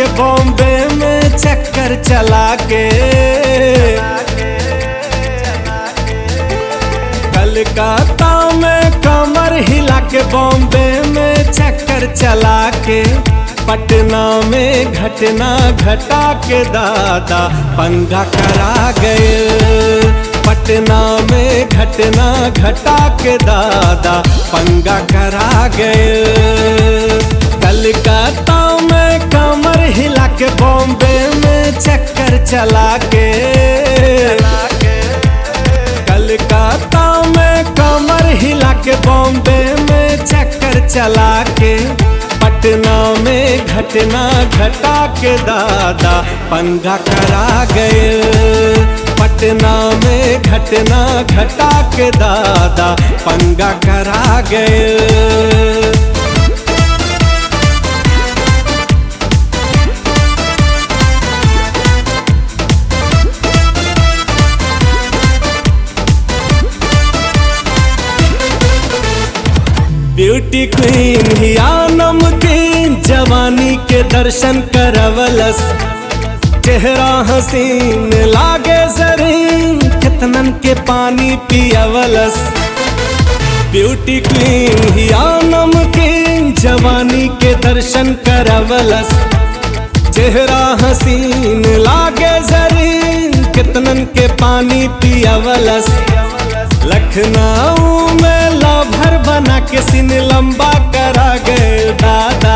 के बॉम्बे में चक्कर चला के कलकत्ता में कमर हिला के बॉम्बे में चक्कर चला के पटना में घटना घटा के दादा पंगा करा गए पटना में घटना घटा के दादा पंगा करा गए कलकत्ता में कमर हिला के बॉम्बे में चक्कर चला के कलकत्ता में कमर हिला के बॉम्बे में चक्कर चला के पटना में घटना घटा के दादा पंगा करा गए पटना में घटना घटा के दादा पंगा करा गए ब्यूटी क्वीन हिया नमकीन जवानी के दर्शन करवलस चेहरा हसीन लागे जरीन कितनन के पानी पियवलस ब्यूटी क्वीन हिया नमकीन जवानी के दर्शन करवलस चेहरा हसीन लागे जरीन कितनन के पानी पियवलस लखनऊ में लाभर बना के सिन लंबा करा गए दादा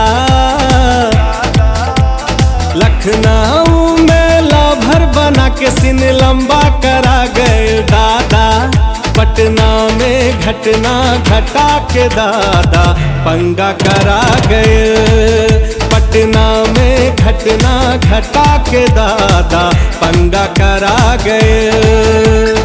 लखनऊ में लाभर बना के सिन लंबा करा गए दादा पटना में घटना घटा के दादा पंगा करा गए पटना में घटना घटा के दादा पंगा करा गए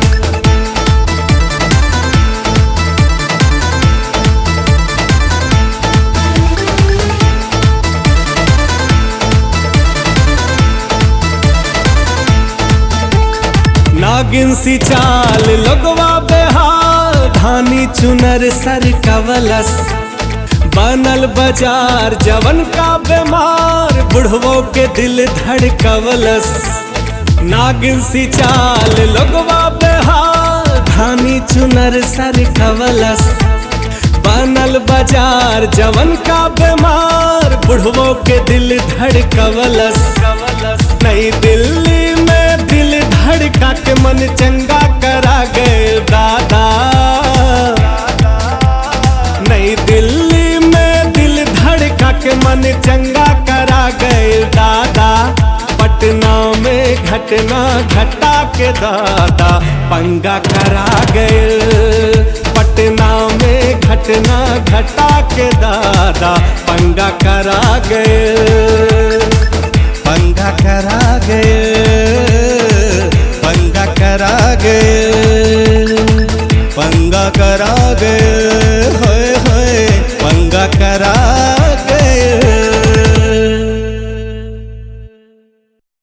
नागिन सी चाल लगवा बेहाल धानी चुनर सर कवलस बनल बाजार जवन का बीमार बुढ़वो के दिल धड़कवलस नागिन सी चाल लगवा बेहाल धानी चुनर सर कवलस बनल बाजार जवन का बीमार बुढ़वो के दिल धड़कवलस नई दिल्ली में दिल धड़का के मन चंगा करा गए दादा नई दिल्ली में दिल धड़का के मन चंगा करा गए दादा पटना में घटना घटा के दादा पंगा करा गए पटना में घटना घटा के दादा पंगा करा गए पंगा करा गए पंगा करा गए पंगा करा गए